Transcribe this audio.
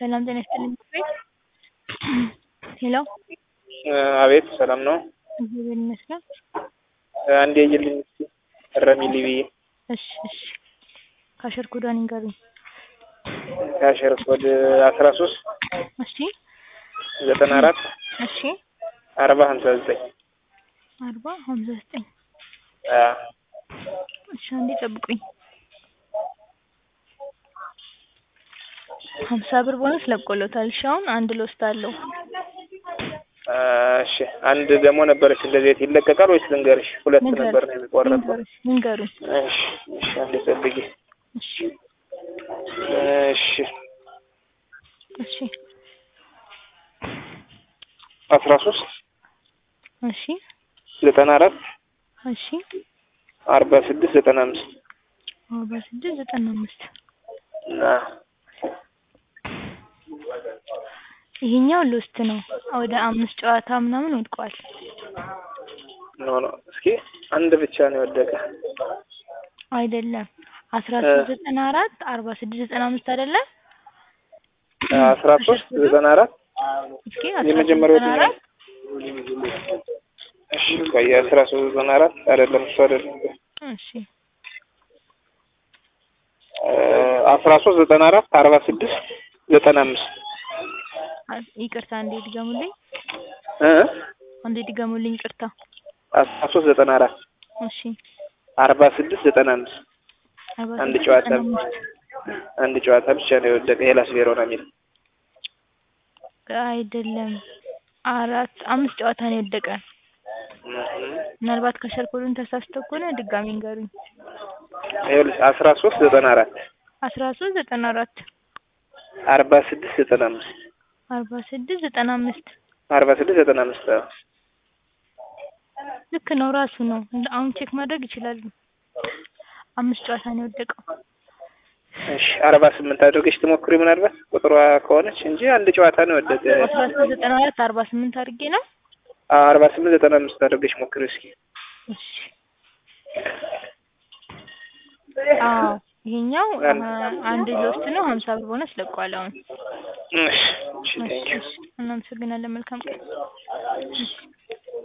ሰላም ጤና ይስጥልኝ ቤት ሄሎ አቤት ሰላም ነው። እግዚአብሔር ይመስገን። አንዴ ይልኝ እስኪ እረሚልኝ ብዬ እሺ እሺ ካሸር ኮዷን ይንገሩኝ። ካሸር ኮድ አስራ ሶስት እሺ ዘጠና አራት እሺ አርባ ሀምሳ ዘጠኝ አርባ ሀምሳ ዘጠኝ እሺ አንዴ ጠብቁኝ። ሀምሳ ብር ቦነስ ለቆሎታል። እሺ አሁን አንድ ልወስድ አለው። እሺ አንድ ደግሞ ነበረች እንደዚህ ይለቀቃል ወይስ ልንገርሽ? ሁለት ንገሩኝ፣ ነበር ነው የሚቆረጠው። ንገሩኝ፣ ንገሩኝ። እሺ እሺ አንዴ ጠብቂ። እሺ እሺ እሺ አስራ ሶስት እሺ ዘጠና አራት እሺ አርባ ስድስት ዘጠና አምስት አርባ ስድስት ዘጠና አምስት ይሄኛው ሎስት ነው። ወደ አምስት ጨዋታ ምናምን ወድቋል። ኖ ኖ እስኪ አንድ ብቻ ነው የወደቀ። አይደለም አስራ ሶስት ዘጠና አራት አርባ ስድስት ዘጠና አምስት አይደለም አስራ ሶስት ዘጠና አራት እስኪ አስራ ሶስት የመጀመሪያው ዘጠና አራት እሺ ቆይ አስራ ሶስት ዘጠና አራት አይደለም እሱ አይደለም እሺ አስራ ሶስት ዘጠና አራት አርባ ስድስት ዘጠና አምስት አ- ይቅርታ አንዴ ድገሙልኝ፣ እ አንዴ ድገሙልኝ። ይቅርታ አስራ ሶስት ዘጠና አራት እሺ አርባ ስድስት ዘጠና አምስት አርባ አንድ ስድስት ጨዋታ ዘጠና አምስት አንድ ጨዋታ ብቻ ነው የወደቀ ሄላስ ቬሮና የሚል አይደለም አራት አምስት ጨዋታ ነው የወደቀ። ምናልባት ከሸርኮሉን ተሳስተው ከሆነ ድጋሚ ንገሩኝ። ይኸውልሽ አስራ ሶስት ዘጠና አራት አስራ ሶስት ዘጠና አራት አርባ ስድስት ዘጠና አምስት አርባ ስድስት ዘጠና አምስት አርባ ስድስት ዘጠና አምስት አዎ። ልክ ነው ራሱ ነው። እንደ- አሁን ቼክ ማድረግ ይችላሉ። አምስት ጨዋታ ነው የወደቀው። እሺ አርባ ስምንት አድርገሽ ትሞክሪ ምናልባት ቁጥሯ ከሆነች እንጂ አንድ ጨዋታ ነው የወደቀ። አስራ ሶስት ዘጠና አራት አርባ ስምንት አድርጌ ነው። አዎ አርባ ስምንት ዘጠና አምስት አድርገሽ ሞክሪ እስኪ። እሺ አዎ ይሄኛው አ- አንድ ሎስት ነው። ሀምሳ ብር ቦነስ ለቋል አሁን። እሺ እሺ እሺ ቴንኪው እሺ እናመሰግናለን። መልካም ቀን። እሺ